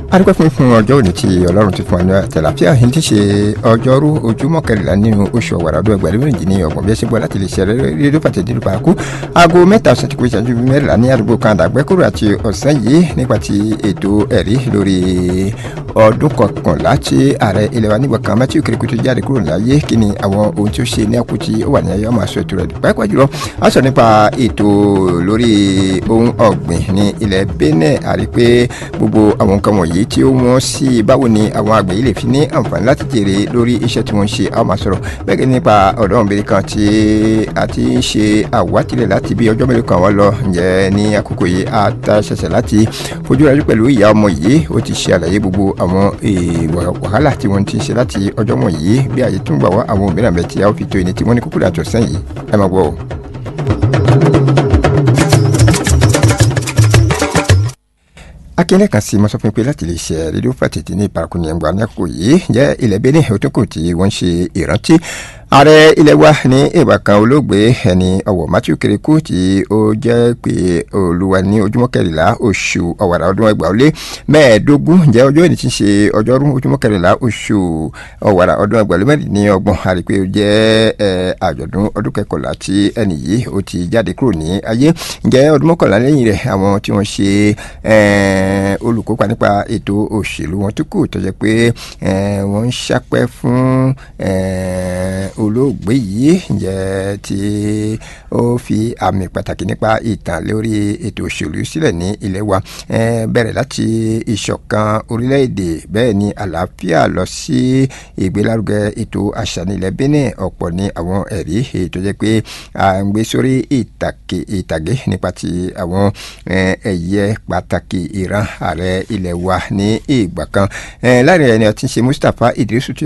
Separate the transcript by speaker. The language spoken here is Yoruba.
Speaker 1: adúpẹ́ fún fún ọjọ́ òní tí ọlọ́run ti fún wa ní àtẹ̀láfíà yìí ti ṣe ọjọ́rú ojúmọ́ kẹrìnlá nínú oṣù ọ̀wàrà ọdún ẹgbẹ̀rún méjì ní ọgbọ̀n bí ẹ ṣe gbọ́ láti lè ṣe rédíò pàtẹ dídú paraku aago mẹ́ta ọ̀sán ti kó ìṣẹ́jú mẹ́rìnlá ní àdúgbò kan àdàgbẹ́kúrò àti ọ̀sán yìí nípa ti ètò ẹ̀rí lórí ọdún kọkànlá tí ààrẹ ilẹ̀ wa nígbà kan Matthew Kirikutu jáde kúrò láyé kí ni àwọn ohun tí ó ṣe ní àkú tí ó wà ní ayé ọmọ aṣọ ètò rẹ̀ pàápàá jùlọ a sọ nípa ètò lórí ohun ọ̀gbìn ní ilẹ̀ Benin àrí pé gbogbo àwọn nǹkan wọ̀nyí tí ó wọ́n sí báwo ni àwọn àgbẹ̀ yìí lè fi ní àǹfààní láti jèrè lórí iṣẹ́ tí wọ́n ń ṣe a máa sọ̀rọ̀ bẹ́ẹ̀ gẹ́gẹ́ nípa ọ̀dọ́mọbìnrin kan tí a ti ń ṣe àwátìlẹ̀ láti bí ọjọ́ mélòó kan wọ́n lọ ǹjẹ́ ní àkókò yìí a ta ṣẹ̀ṣẹ̀ láti fojú rájú pẹ̀lú ìyá ọmọ yìí ó ti ṣe àlàyé gbogbo àwọn wàhálà tí wọ́n ti ṣe láti ọjọ́ wọ̀nyí bí àyè tún gbà wá àwọn òmíràn bẹ́ẹ̀ tí a ó fi tó ẹni tí wọ́n ní kúkú dàtọ̀ sẹ́yìn ẹ máa gbọ́ o. akínyẹ̀lẹ̀ kan sí mọ́sọ́fún pé láti lè ṣe rédíò fàtìtì ní ìparakù ní ẹ̀ngbà ní àkókò yìí jẹ́ ilẹ̀ Benin òtúnkù tí wọ́n ṣe ìrántí ààrẹ ilẹ̀ wa ní ìgbà kan olóògbé ẹni ọ̀wọ̀ Matthew Kirikou tí ó jẹ́ pé olúwa ní ojúmọ́ kẹrìnlá oṣù ọ̀wàrà ọdún ẹgbàá ó lé mẹ́ẹ̀ẹ́dógún jẹ́ ọjọ́ ìní tí ń ṣe ọjọ́rú ojúmọ́ kẹrìnlá oṣù ọ̀wàrà ọdún ẹgbàá ó lé mẹ́rin ní ọgbọ̀n àrí pé ó jẹ́ àjọ̀dún ọdún kẹkọ̀lá tí ẹni yìí ó ti jáde kúrò ní ayé ǹjẹ́ ọdún mọ́kànlá lẹ́yìn rẹ̀ àwọn tí wọ́n ṣe olùkópa nípa ètò òṣèlú wọn tó kù tó jẹ́ pé wọ́n ń ṣàpẹ́ fún olóògbé yìí ǹjẹ́ tí ó fi àmì pàtàkì nípa ìtàn lórí ètò òṣèlú sílẹ̀ ní ilé wa bẹ̀rẹ̀ láti ìṣọ̀kan orílẹ̀-èdè bẹ́ẹ̀ ni àlàáfíà lọ sí ìgbélárugẹ ètò àṣà ní ilẹ̀ Benin ọ̀pọ̀ ní àwọn ẹ̀rí tó jẹ́ pé à ń gbé sórí ìtàgé nípa ti àwọn ẹ̀yẹ pàtàkì ìran ààrẹ ilẹ̀ wa ní ìgbà kan láàrin ẹni ọtí ṣe Mustapha Idrisu